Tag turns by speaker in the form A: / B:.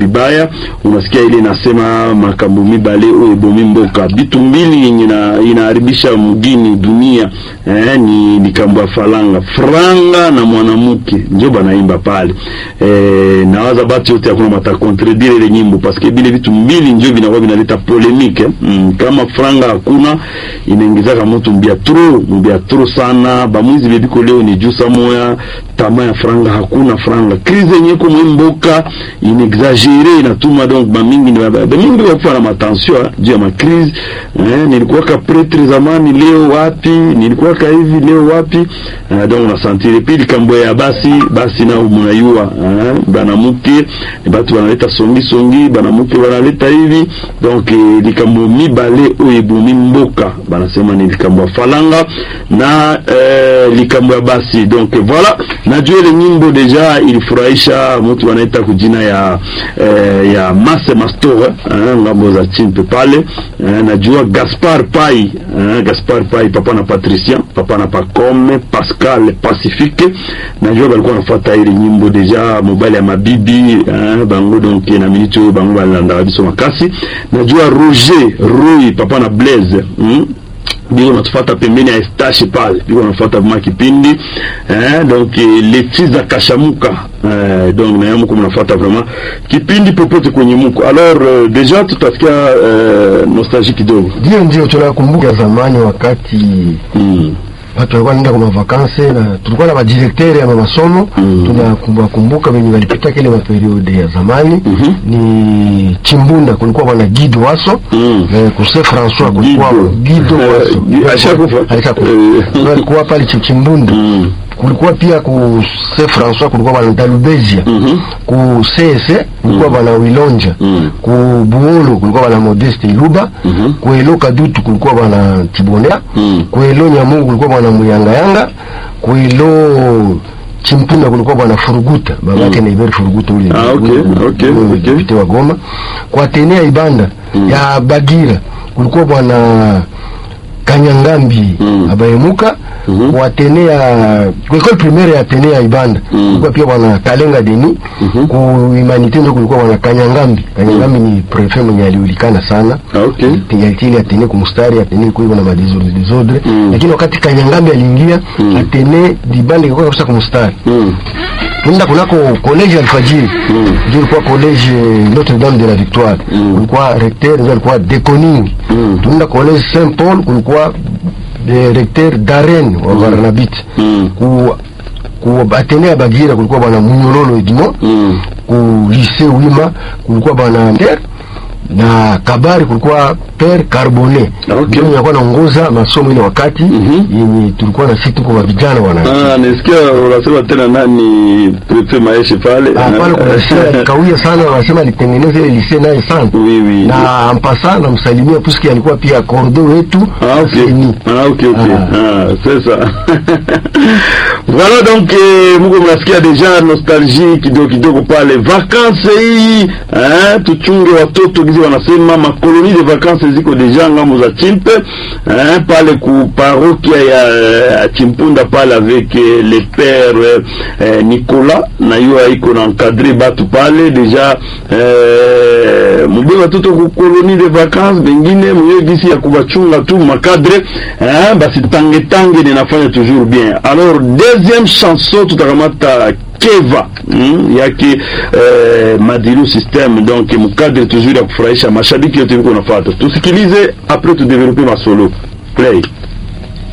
A: vibaya unasikia ile inasema makambo mibale oyo ebomi mboka bitu mbili yenye ina- inaharibisha mgini dunia eh, ni likambo ya falanga franga na mwanamke njo banaimba pale eh, nawaza batu yote hakuna batakontredire ile nyimbo paske bile vitu mbili njo vinakuwa vinaleta polemike mm, kama franga hakuna inaingizaka mutu mbia tro mbia tro sana bamwizi bebiko leo ni jusa moya tama ya franga hakuna franga krize yenye ko mwimboka inexagere inatuma donc bamingi ni baba- bamingi bakufa na matension ah, juu ya makrize eh, nilikuwaka pretre zamani leo wapi nilikuwaka hivi leo wapi eh, donc unasantire pili kambo ya basi basi nao munayua eh, banamuke ni batu banaleta songi songi banamuke banaleta hivi donc eh, likambo mibale oyo ebomi mboka banasema ni likambo ya falanga na eh, likambo ya basi donc voilà najua ile nyimbo deja ilifurahisha mtu wanaita kujina ya eh, ya Mase Mastore eh, ngambo za chimpe pale eh, najua Gaspar Pai eh, Gaspar Pai papa na Patricien papa na Pacome Pascal Pacifique najua balikuwa nafuata ile nyimbo deja mobile ya mabibi eh, bango donc na minute oyo bango balandaka biso makasi najua Roger Roy papa na Blaise mm? biko natufata pembeni ya estache pale biko nafuata vima kipindi eh, donc eh, leti za kashamuka eh, donc naye muko mnafuata vraiment kipindi popote kwenye muko alors euh, deja tutasikia euh, nostalgie kidogo
B: Ndio, ndio tunakumbuka zamani wakati
A: mm.
B: watu walikuwa wanaenda kwa mavakanse na tulikuwa na madirektere ya masomo
A: Mm.
B: tunakumbuka kumbuka wenye walipita kile maperiode ya zamani
A: Mhm.
B: ni Chimbunda kulikuwa bwana Guido Waso
A: Mm.
B: eh, kuse François kulikuwa
A: Guido.
B: Guido Waso
A: Eh, alishakufa?
B: alishakufa
A: Eh.
B: Ndio alikuwa pale Chi- Chimbunda
A: Mm.
B: kulikuwa pia ku se François kulikuwa bwana Dalubezia
A: Mhm.
B: ku CS kulikuwa bwana Wilonja
A: Mm.
B: ku Buolo kulikuwa bwana Modeste Iluba
A: Mhm.
B: ku Elo Kadutu kulikuwa bwana Tibonea
A: Mm.
B: ku Elo Nyamungu kulikuwa bwana Muyangayanga ku Elo Chimpunda kulikuwa bwana Furuguta babake
A: Mm.
B: na Iberi Furuguta ule
A: Ah, okay,
B: ule-
A: okay,
B: ule
A: okay.
B: deputy wa Goma kwa Tenea Ibanda
A: Mm.
B: ya Bagira kulikuwa bwana Kanyangambi
A: Mm.
B: abayemuka
A: Mhm.
B: kwa Tenea kwa école primaire ya Tenea Ibanda
A: Mm.
B: kulikuwa pia bwana Kalenga Deni
A: Mhm.
B: ku Humanité ndio kulikuwa bwana Kanyangambi Kanyangambi ni prefet mwenye alijulikana sana
A: Ah, okay.
B: yalitili atene kumstari atene kuiva na madesordre desordre
A: Mm.
B: lakini wakati Kanyangambi aliingia
A: Mm.
B: atene dibande ilikuwa kabisa kumstari
A: Mm.
B: tunaenda kunako college Alfajiri
A: Mm.
B: ndio ilikuwa college Notre Dame de la Victoire
A: Mm.
B: kulikuwa recteur ndio alikuwa Deconing
A: Mm.
B: tunaenda college Saint Paul kulikuwa eh, recteur Darren wa Barnabit
A: Mm.
B: ku ku atene ya Bagira kulikuwa bwana Munyololo Edmond
A: Mm.
B: ku lycée Wima kulikuwa bwana Ter na Kabari kulikuwa Père Carbonet
A: Okay.
B: ndio mwenye alikuwa anaongoza masomo ile wakati
A: Mhm.
B: yenye tulikuwa na sisi tuko wa vijana wana
A: Ah, nisikia unasema tena nani prefet maeshe pale
B: Ah, pale kuna lycée kawia sana wanasema alitengeneza ile lycée naye sana
A: Oui, oui.
B: na ampasa namsalimia puisque alikuwa pia kordo wetu
A: Ah, ok.
B: Seni.
A: Ah, ok, ok.
B: Ah.
A: Ah, c'est ça. voilà donc eh, muko mnasikia deja nostalgie kidogo kidogo pale vacances hii eh, tuchunge watoto gizi wanasema makoloni de vacances ziko deja ngambo za chimpe eh, pale ku parokia ya eh, chimpunda pale avec eh, le père eh, Nicolas na yo iko na encadrer batu pale deja eh, mube watoto ku koloni de vacances bengine mwe gisi ya kubachunga tu makadre eh, basi tange tange ninafanya toujours bien alors deuxième chanson tutakamata keva mm, yake eh, madilu system donc mukadre toujours ya kufurahisha mashabiki yote viko nafata tusikilize après tudevelope masolo play